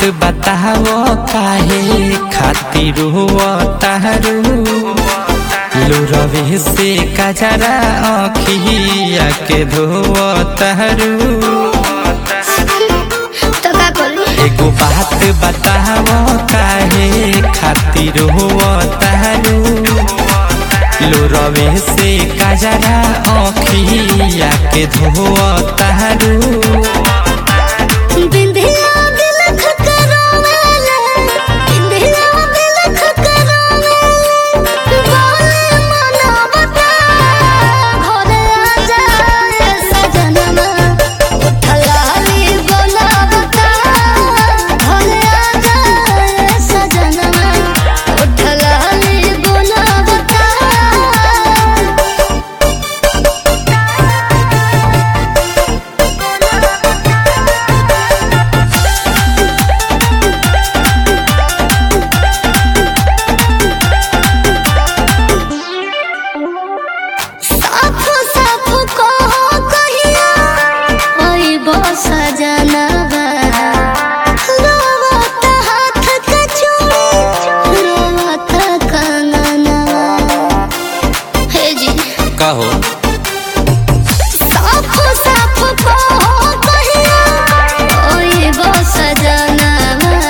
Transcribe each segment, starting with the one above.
बताओ काहे खातिर हुआ तारू लुरवे से कजरा अखिया के धो तारू तो का करी एगो बात बताओ काहे खातिर हुआ तारू लुरवे से कजरा अखिया के धो तारू बिंदिया बिलख करवेले बिंदिया बिलख करवेले बोले मना बता घरे आ जाए सजनमा उठलाली बोला बता घरे आ जाए सजनमा उठलाली बोला बता साफ साफ कहो कहिया ओई बस जनवा रोवत हाथ के चूड़ी रोवत कंगनवा हे जी कहो साफ साफ कहो कहिया ओई बस जनवा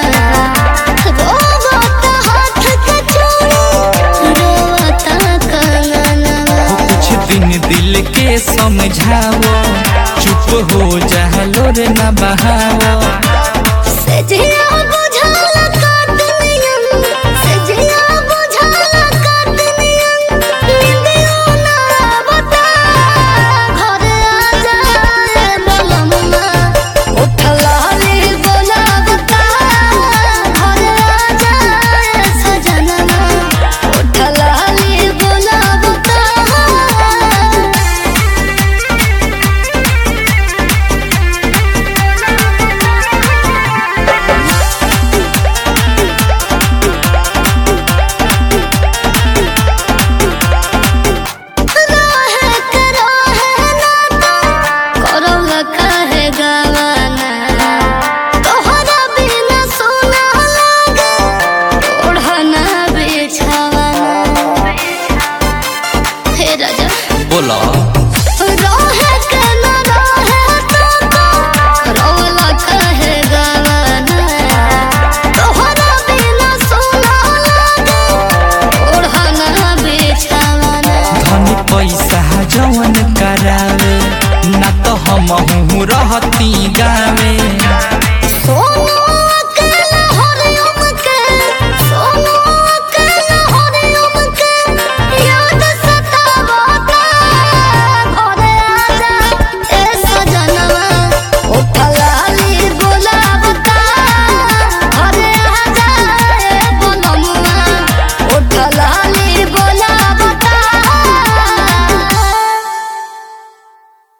रोवत हाथ के चूड़ी रोवत कंगनवा हो कुछ दिन दिल के समझाओ चुप हो जालो रे न बहाओ सजिया बुझाल काटनियन सजिया बुझाल काटनियन निंदियो ना बता घरे आ जाए बलमुआ उठलाली बोला बता घरे आ जाए सजनना उठलाली बोला बता रहे के रहे नाता, करौल काहे गवाना। तोहरा बिना सोना लागे, ओढ़ना बिछावाना। हे राजा बोलो रहे के न रहे ताता, करौल काहे गवाना। तोहरा बिना सोना लागे, ओढ़ना बिछावाना। धन पैसा जवन